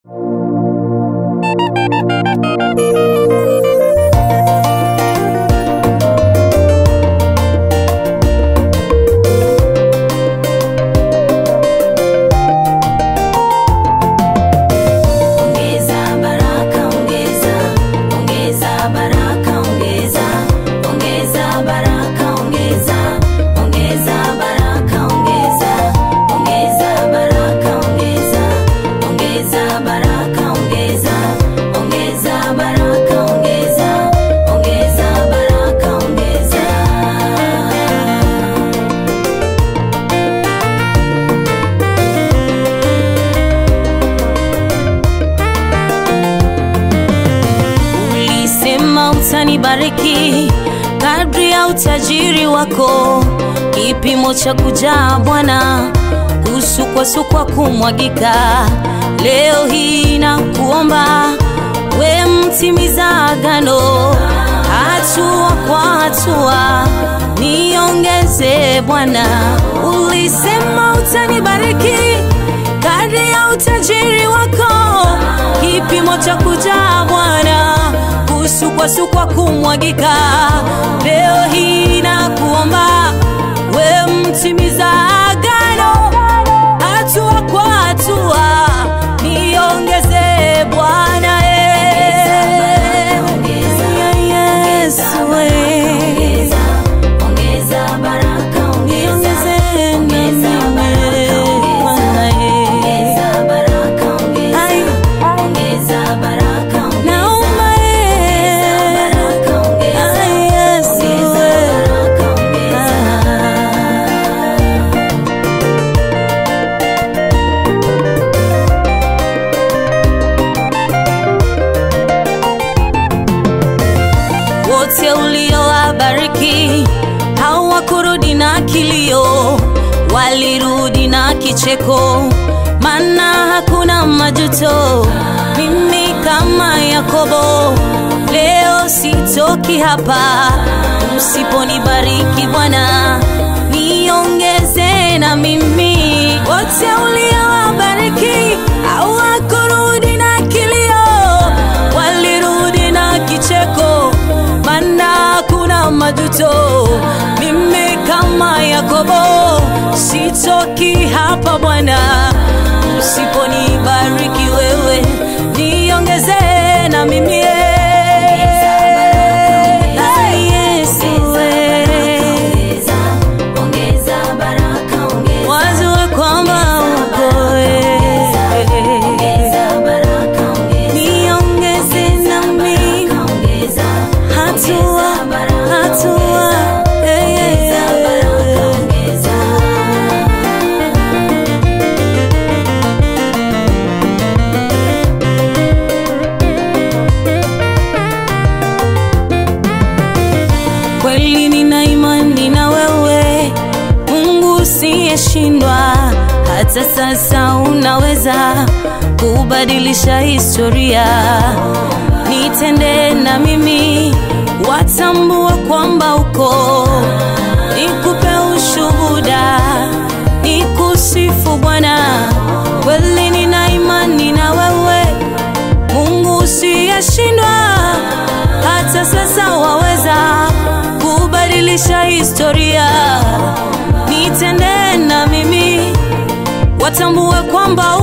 Ongeza baraka, ongeza, ongeza baraka, ongeza, ongeza baraka, ongeza, ongeza baraka, ongeza, ongeza baraka, ongeza, ongeza baraka, ongeza, ongeza baraka, ongeza, ongeza baraka, ongeza. Ulisema utanibariki kadri ya utajiri wako, kipimo cha kujaa Bwana, kusukwasukwa kumwagika. Leo hii nakuomba we mtimiza agano, hatua kwa hatua niongeze Bwana. Ulisema utanibariki kadri ya utajiri wako, kipimo cha kujaa Bwana, kusukwasukwa kumwagika. Leo hii nakuomba we mtimiza agano, hatua kwa hatua niongeze Bwana eh. Yesu eh. Ongeza baraka, ongeza, Niongeze ongeza baraka, Bwana eh. ongeza baraka, ongeza, Ai. ongeza baraka, ongeza, Naomba eh. baraka, ongeza, Ai, Yesu ongeza eh. baraka, ongeza. wote uliowabariki hawakurudi na kilio, walirudi na kicheko, maana hakuna majuto. Mimi kama Yakobo leo sitoki hapa, usiponibariki Bwana niongeze na mimi. Wote uliowabariki hawakurudi na kilio, walirudi na kicheko, maana kuna majuto. Mimi kama Yakobo sitoki hapa Bwana, usiponibariki wewe niongeze na mimi Ai, Yesu, eh. Ongeza, ongeza baraka, ongeza, wajue kwamba uko eh. ongeza baraka, ongeza, niongeze nami ongeza, hatua hatua eh, eh, eh. ongeza. kweli nina imani na wewe mungu usiyeshindwa hata sasa unaweza kubadilisha historia nitende na mimi watambua kwamba uko nikupe ushuhuda nikusifu bwana kweli nina imani na wewe Mungu usiyeshindwa, hata sasa waweza kubadilisha historia. Nitende na mimi, watambue kwamba